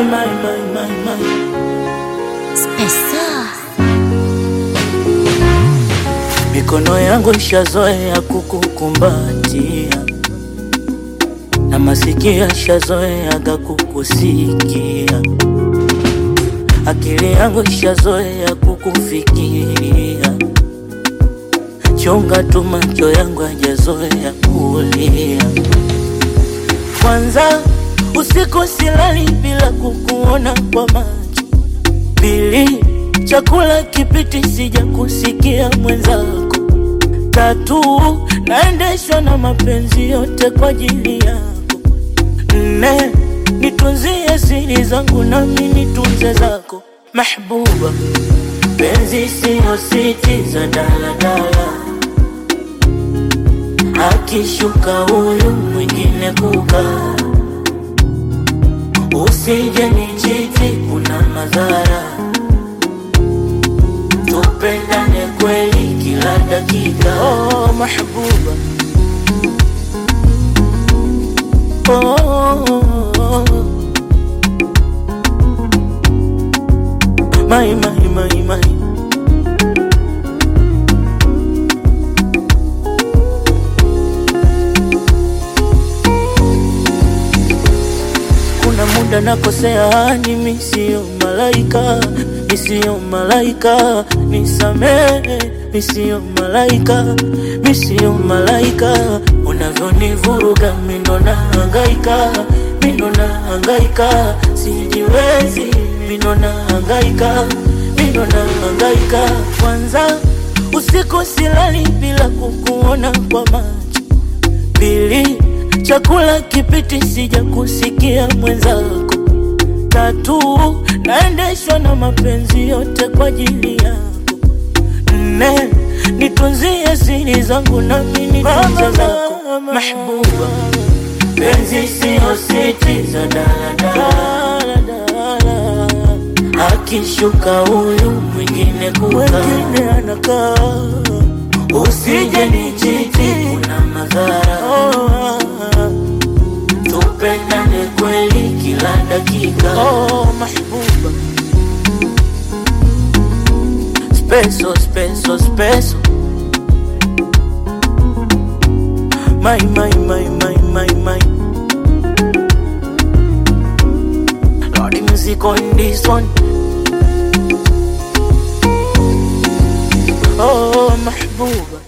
my, my, my, my. Spesa. Mikono yangu ishazoea kukukumbatia na masikio ishazoeaga kukusikia, akili yangu ishazoea kukufikiria. Chunga tu macho yangu hajazoea kulia. Kwanza usiku silali bila kukuona kwa macho. Pili, chakula kipiti sija kusikia mwenzako. Tatu, naendeshwa na mapenzi yote kwa ajili yako. Nne, nitunzie siri zangu nami nitunze zako. Mahbuba, penzi siyo siti za daladala, akishuka huyu mwingine kukaa Usije nichiti, kuna madhara. Tupendane kweli kila dakika. Oh, mahbuba. Oh, oh, oh. My, my, my, my. Kuna muda nakosea, mimi sio malaika, mi sio malaika, nisamehe, mi sio malaika, mi sio malaika. Unavyonivuruga mi ndo nahangaika, mi ndo nahangaika, sijiwezi, mi ndo nahangaika, mi ndo nahangaika. Kwanza usiku silali bila kukuona kwa macho Pili, chakula kipiti sija kusikia mwenzako. Tatu, naendeshwa na mapenzi yote kwa ajili yako. Nne, nitunzie siri zangu nami nitunze zako. Mahbuba, penzi siyo siti za daladala, akishuka huyu mwingine mwingine anakaa Usije nichiti, kuna madhara. Tupendane kweli kila dakika. Oh, mahbuba. Speso, speso, speso. My, my, my, my, my, my. Lordy music on this one. Oh, mahbuba.